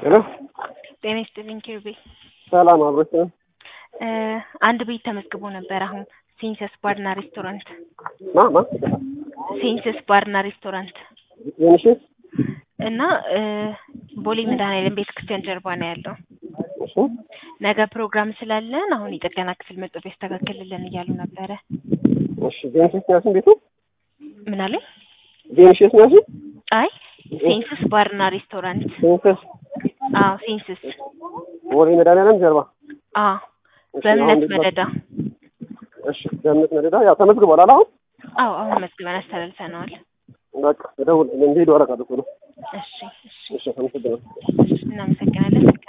ሄሎ ጤና ይስጥልኝ ኪሩቤ። ሰላም አብሮች ነው። አንድ ቤት ተመዝግቦ ነበር። አሁን ሴንሰስ ባርና ሬስቶራንት ማ ማ ሴንሰስ ባርና ሬስቶራንት የምሽት እና ቦሌ መድኃኔዓለም ቤተ ክርስቲያን ጀርባ ነው ያለው። እሺ ነገ ፕሮግራም ስላለን አሁን የጥገና ክፍል መጥቶ ቢያስተካክልልን እያሉ ነበረ። እሺ ቬንሽስ ነው ያልሽኝ ቤቱ ምን አለኝ? ቬንሽስ ነው ያልሽኝ አይ ሴንሰስ ባርና ሬስቶራንት። ሴንሰስ አዎ ሴንሰስ። ቦሌ መድኃኔዓለም ጀርባ አዎ እሺ፣ በእምነት አሁን መደዳ። እሺ በእምነት መደዳ ያው ተመዝግቧል አለ አሁን አዎ አሁን መዝግበን አስተላልፈነዋል። በቃ ደውል እንዲሄዱ አደርጋለሁ እኮ ነው። እሺ እሺ እሺ አመሰግናለሁ። እናመሰግናለን።